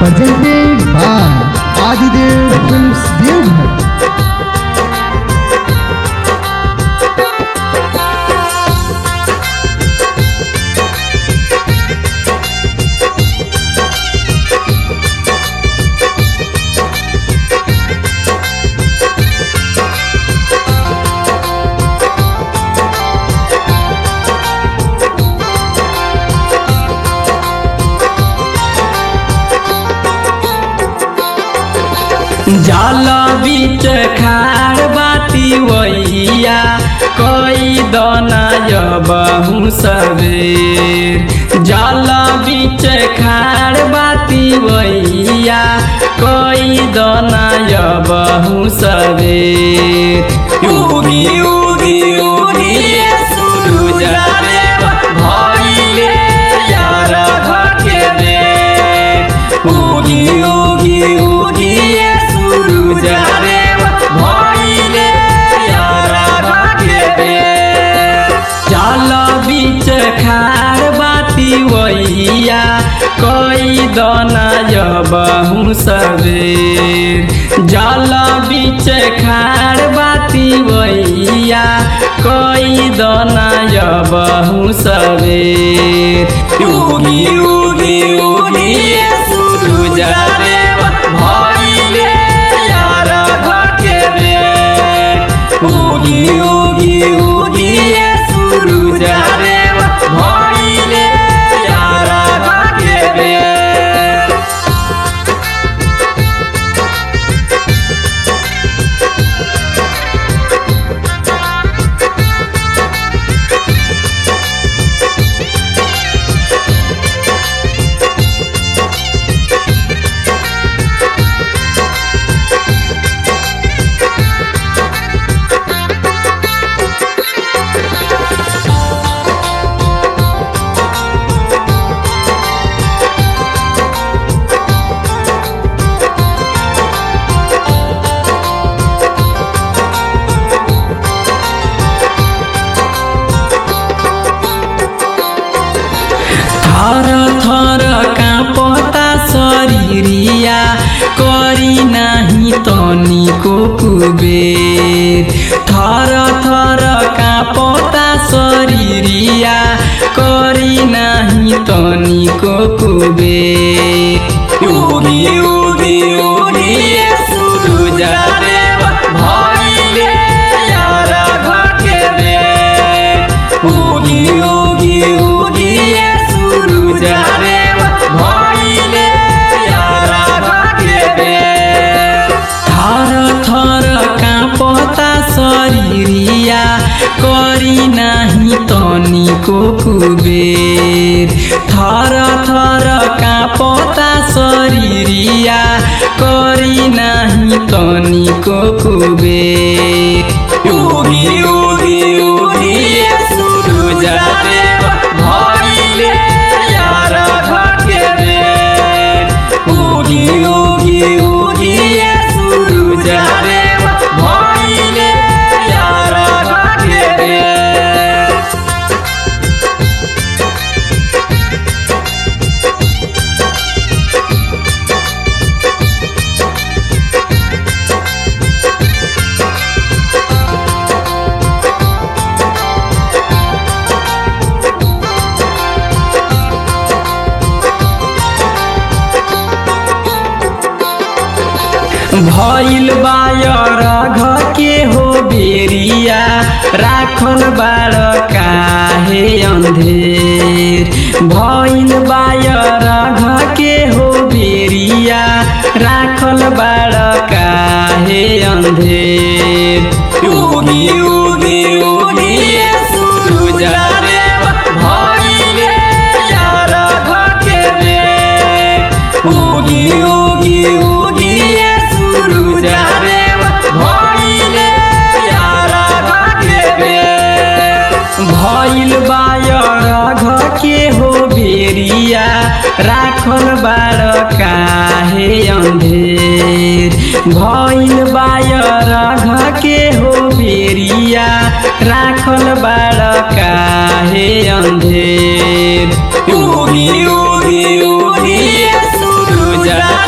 presented by Adidev Films Devghar. जल बीच खाड़ बाती वैया कई दना बहु सबेर जल बीच खाड़ बाती वैया कई दना बहु सबेर उगी उगी उगी सूरज देव भइले यार घके दे उगी उगी उगी सूरज देव भइले यार घके दे चल बीच खार बाती वैया कई दना बहु सबेर जल बीच खार बाती वैया कई दना बहु सबेर उगी उगी उगी सूरज देव भइले यार घके दे उगी उगी उगी सूरज देव भइले यार घके दे थर थर काँपता शरीरिया करी नाही तनिको कुबेर थर थर काँपता शरीरिया करी नाही तनिको कुबेर उगी उगी उगी सूरज देव भइले यार घके दे उगी उगी उगी सूरज देव भइले यार घके दे थर थर काँपता शरीरिया करी नाही तनिको कुबेर थर थर काँपता शरीरिया करी नाही तनिको कुबेर उगी उगी उगी सूरज देव भइले यार घके दे उगी उगी उगी सूरज देव भइले यार घके दे भइल बायर घ के हो बेरिया राखल बाड़ काहे अन्धेर भइल बायर घ के हो बेरिया राखल बाड़ काहे अन्धेर उगी उगी उगी सूरज देव भइले यार घके दे उगी उगी उगी सूरज देव भइले यार घके दे भइल बायर घके हो बेरिया राखल बाड़ काहे अन्धेर भइल बायर घके हो बेरिया राखल बाड़ काहे अन्धेर उगी उगी उगी सूरज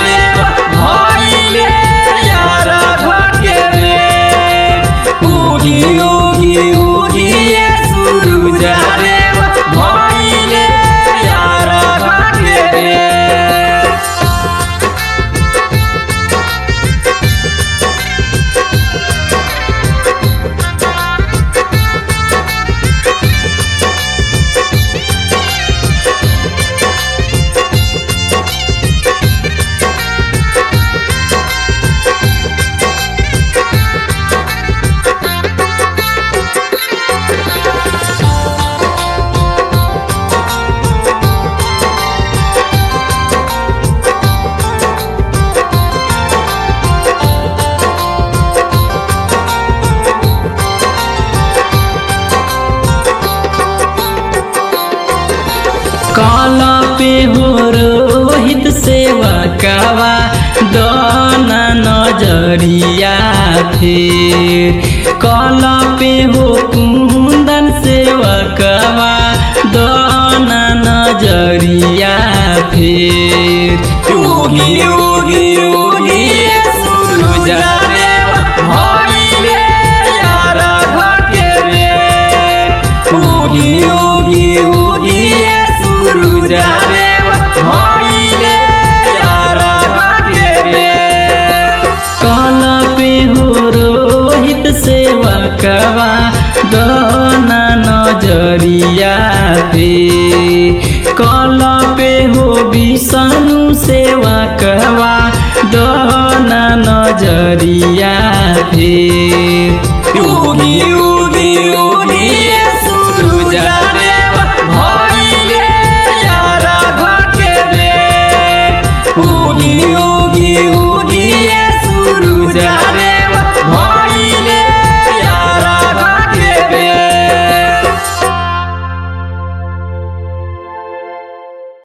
पे हो रोहित सेवकवा दाना नजरिया फिर कल पे हो कुंदन सेवकवा दाना नजरिया फिर योगी योगी योगी सूरज देव भइले यार घटे रे योगी योगी योगी सूरज देव भइले यार घटे रे कल पे हो रोहित सेवकवा दाना नजरिया पे कल पे हो विष्णु सेवकवा दाना नजरिया पे योगी योगी योगी सूरज देव भइले यार घटे रे योगी योगी योगी सूरज